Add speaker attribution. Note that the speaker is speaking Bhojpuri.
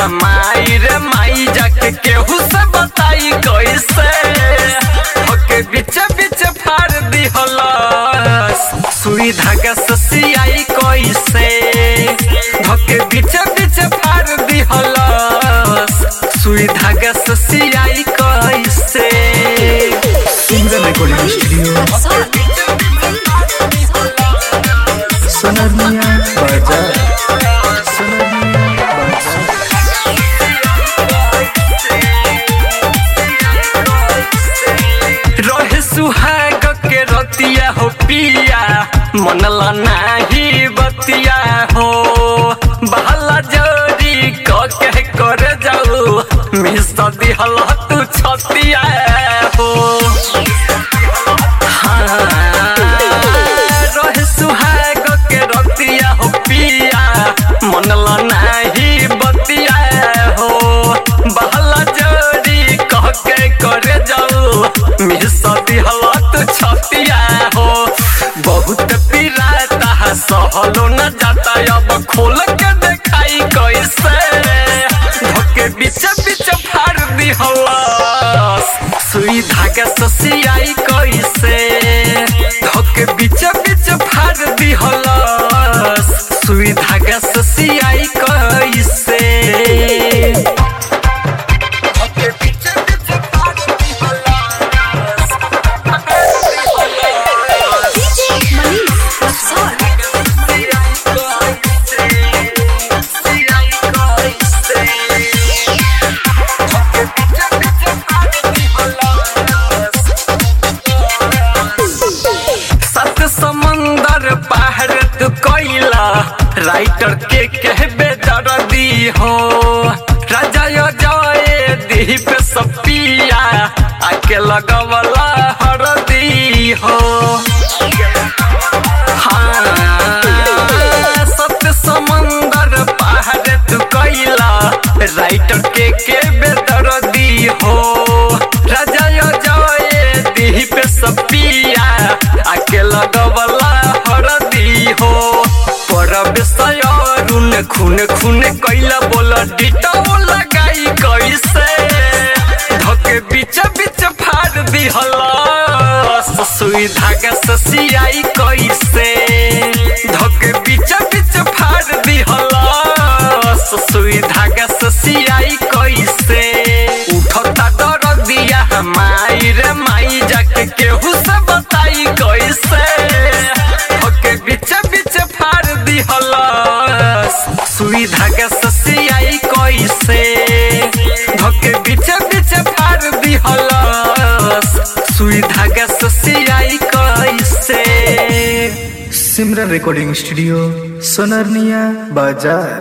Speaker 1: माई रे माई जाके केहू से बताई कैसे ओके बीच बीच फाड़ दिहलस सुई धागा से सियाई कैसे धोके बीच बीच फाड़ दिहलस सुई धागा से सियाई कैसे
Speaker 2: सिंगर रिकॉर्डिंग स्टूडियो सोनरनिया बाजार सोनरनिया बाजार
Speaker 1: रहे सुहाग के रतिया हो पिया मनला नाही बतिया हो बहला जोरी क के कर जाऊ मिस दिहल तू छतिया हो हाँ, रहे सुहाग के रतिया हो पिया मनला नाही बतिया हो बहला जोरी कह के करे जाऊ मिस दिहलत छतिया हो बहुत पिराता सहलो न जाता अब खोल के देखाई कैसे धोके बीच बीच फाड़ दिहलस सुई धागा ससियाई कैसे धोके बीच बीच फाड़ दिहलस सुई धागा ससियाई कैसे धोके बीच बीच फाड़ दिहलस
Speaker 3: DJ Manish Rafsar.
Speaker 1: सत समंदर पहाड़ तू कोइला राइटर के कहबे दर्दी हो राजा यो जाए दीप सपिया आके लगवला हरदी हो हाँ, सत समंदर पहाड़ तू कोइला राइटर के के बेदर्दी हो राजा यो जाए दीप सपिया आके लगवला हरदी हो पर विषय रुन खून खून कैला बोल डिटो लगाई कैसे धके बीच बीच फाड़ दिहलस सुई धागा से सियाई कैसे धके बीच बीच फाड़ दिहलस सुई धागा से सियाई कैसे उठता डर दिया माई रे माई जाके केहू से बताई कैसे धके बीच बीच फाड़ दिहलस सुई धागा से सियाई कैसे धके बीच बीच फाड़ दिहलस सुई धागा से सियाई कैसे
Speaker 2: सिमरन रिकॉर्डिंग स्टूडियो सोनरनिया बाजार